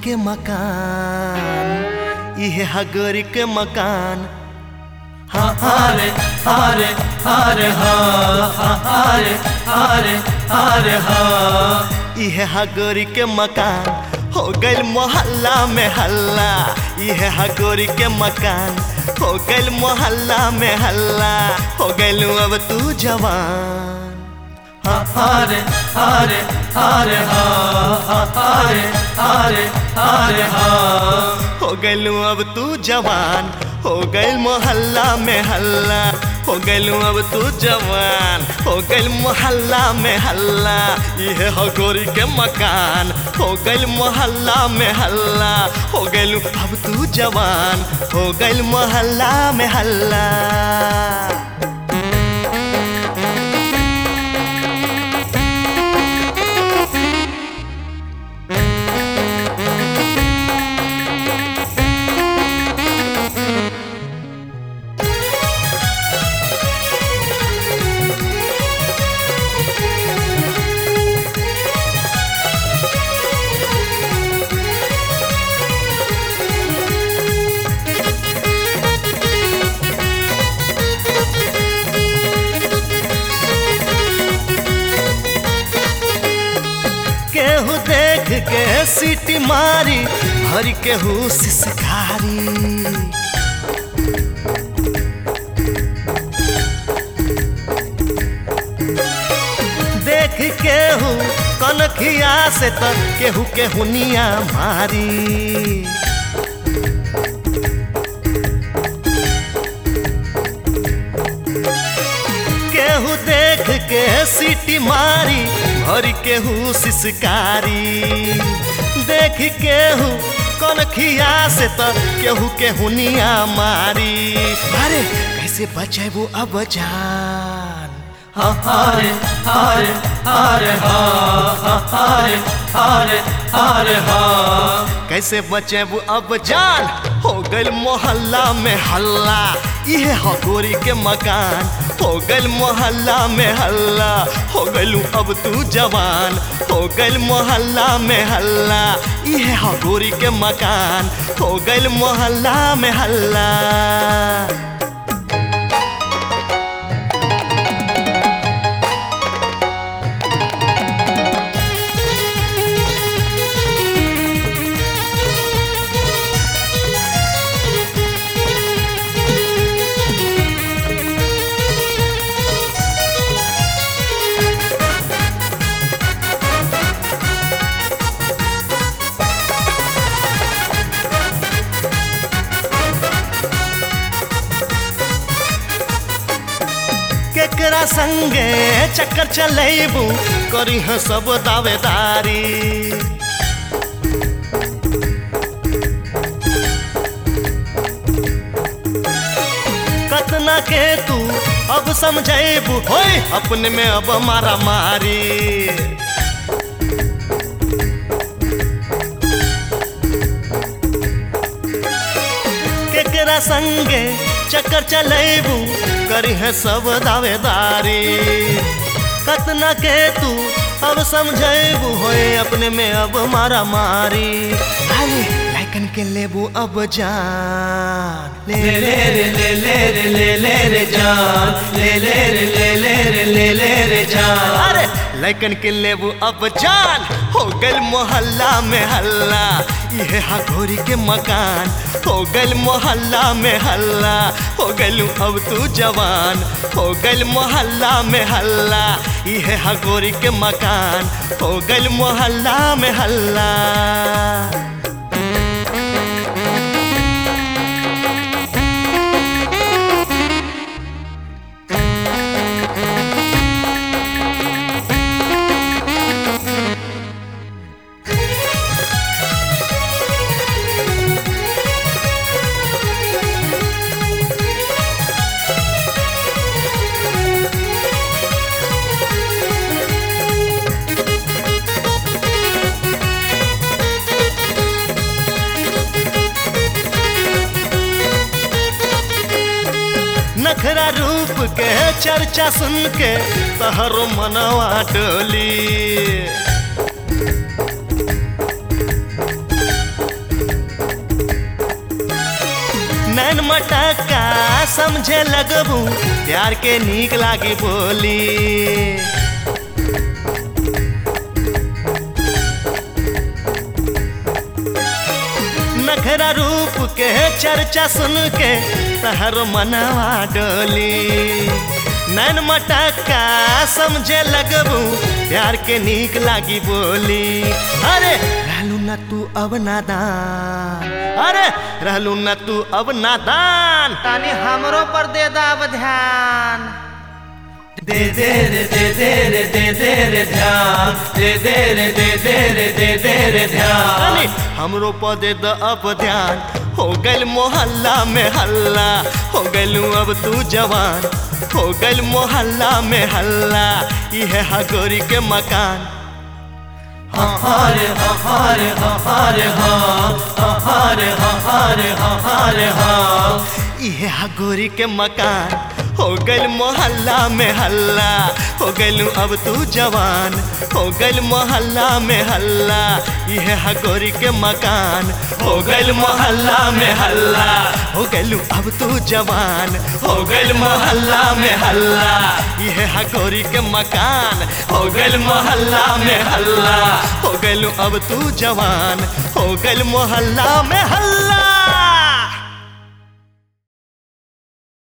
के मकान इहे हगोरी के मकान हा हारे हारे हारे हा हा हारे हारे हारे हा इहे हगोरी के मकान हो गइल मोहल्ला में हल्ला इहे हगोरी के मकान हो गइल मोहल्ला में हल्ला हो गइल अब तू जवान हा हारे हारे हारे हा हा हारे हारे हारे हा हो गइल अब तू जवान हो गइल मोहल्ला में हल्ला हो गइल अब तू जवान हो गइल मोहल्ला में हल्ला इहे हो गोरी के मकान हो गइल मोहल्ला में हल्ला हो गइल अब तू जवान हो गइल मोहल्ला में हल्ला केहू देख के सीटी मारी भर केहू सिसकारी देख केहू कनखिया से त केहू केहुनिया मारी केहू देख के सीटी मारी भर केहू सिसकारी देख केहू कनखिया से त केहू केहुनिया मारी अरे कैसे बचेबू अब जान हा हारे हारे हारे हा हा हारे हारे हारे हा कैसे बचेबू अब जान हो गइल मोहल्ला में हल्ला इहे हो गोरी के मकान हो गइल मोहल्ला में हल्ला हो गइलू अब तू जवान हो गइल मोहल्ला में हल्ला इहे हो गोरी के मकान हो गइल मोहल्ला में हल्ला केकरा संगे चक्कर चलेबू करी ह सब दावेदारी कतना के तू अब समझेबू होय अपने में अब मारा मारी केकरा संगे चक्कर चलेबू करी है सब दावेदारी कतना के तू अब समझेबू होए अपने में अब मारा मारी अरे लाइकन के लेबू अब जान ले ले ले रे ले ले रे ले ले रे जान ले ले रे ले ले रे ले ले रे जान अरे लैकन के लेबू अब जान हो गइल मोहल्ला में हल्ला इहे हा घोरी के मकान हो गइल मोहल्ला में हल्ला हो गइलू अब तू जवान हो गइल मोहल्ला में हल्ला इहे हा घोरी के मकान हो गइल मोहल्ला में हल्ला नखरा रूप के चर्चा सुन के तहरो मनवा डोली नैन मटका समझे लगबू प्यार के नीक लागी बोली नखरा रूप के चर्चा सुन के तहर मनवा डोली नैन मटका समझे लगबू प्यार के नीक लागी बोली अरे रहलू न तू अब नादान अरे रहलू न तू अब नादान तानी हमरो पर दे दाब ध्यान दे दे रे दे दे रे दे दे रे ध्यान दे दे रे दे दे रे दे दे रे ध्यान अरे हमरो पदे द अब ध्यान हो गइल मोहल्ला में हल्ला हो गइलू अब तू जवान हो गइल मोहल्ला में हल्ला इहे हगोरी के मकान हरे हरे हरे हरे हरे हरे हरे इहे हगोरी के मकान हो गइल मोहल्ला में हल्ला हो गइलू अब तू जवान हो गइल मोहल्ला में हल्ला इहे हगोरी के मकान हो गइल मोहल्ला में हल्ला हो गइलू अब तू जवान हो गइल मोहल्ला में हल्ला इहे हगोरी के मकान हो गइल मोहल्ला में हल्ला हो गइलू अब तू जवान हो गइल मोहल्ला में हल्ला